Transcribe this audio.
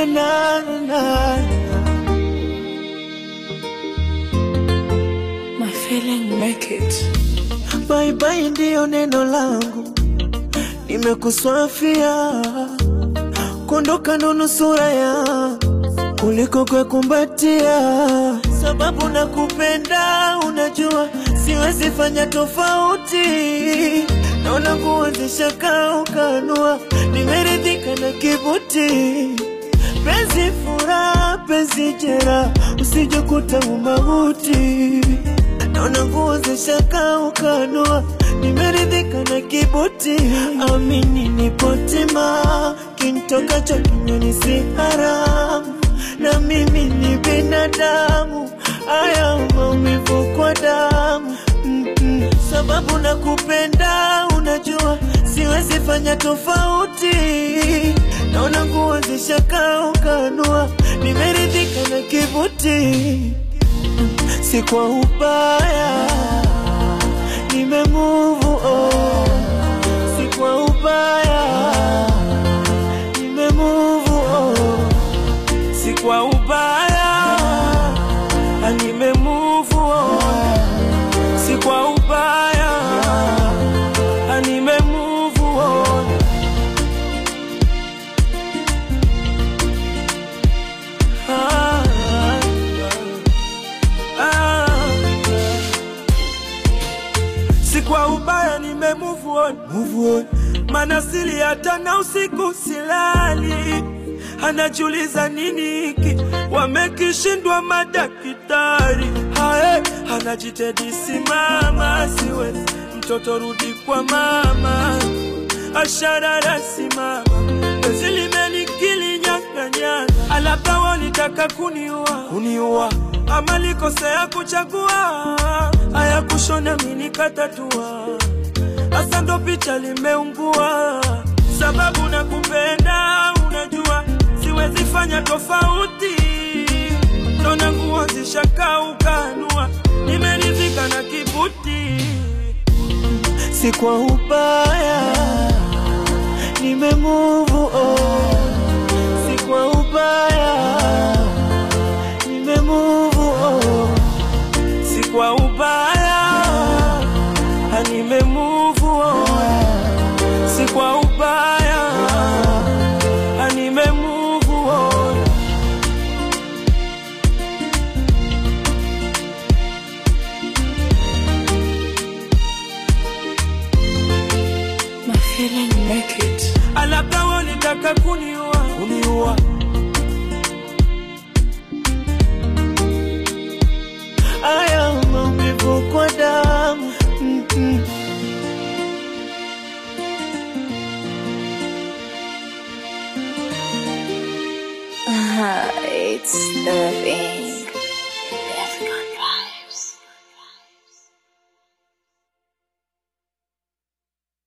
na, na. My feeling make it. Bye bye ndiyo neno langu, nimekuswafia kuondoka ndo nusura ya kuliko kukumbatia, sababu nakupenda, unajua siwezi fanya tofauti, naona kuanzisha kaa ukanua, nimeridhika na kibuti penzi furaha, penzi jera, usijekuta umauti naona nguo zishaka ukanua, nimeridhika na kibuti. Amini nipotima, kintokacho kinywani si haramu, na mimi ni binadamu, haya maumivu kwa damu Mm-mm. sababu nakupenda, unajua siwezi fanya tofauti, naona nguo zishaka ukanua, nimeridhika na kibuti si kwa ubaya, nimemove on. Si kwa ubaya, nimemove on. Si kwa ubaya, ah, nimemove on. Si kwa ubaya, ah, nimemove on. Ah, ah, ah. Si kwa ubaya nime move on, move on. Mana sili hata na usiku silali, anajiuliza nini hiki wamekishindwa madaktari. Hae, anajitedi simama, siwezi mtoto rudi kwa mama, asharara simama, penzi limenikili nyanganyanga, alaba walitaka kuniua, kuniua ama likosea kuchagua, haya kushona mini katatua, hasa ndo picha limeungua, sababu nakupenda, unajua siwezi fanya tofauti, naona nguo zishaka ukanua, nimeridhika na kibuti, si kwa ubaya, nimemove on, si kwa ubaya nimemove on, si kwa ubaya, ah, nimemove on, si kwa ubaya, ah, nimemove on. My feeling make it. Labda walitaka kuniua, kuniua. Aya maumivu kwa damu Mm-mm. It's the thing.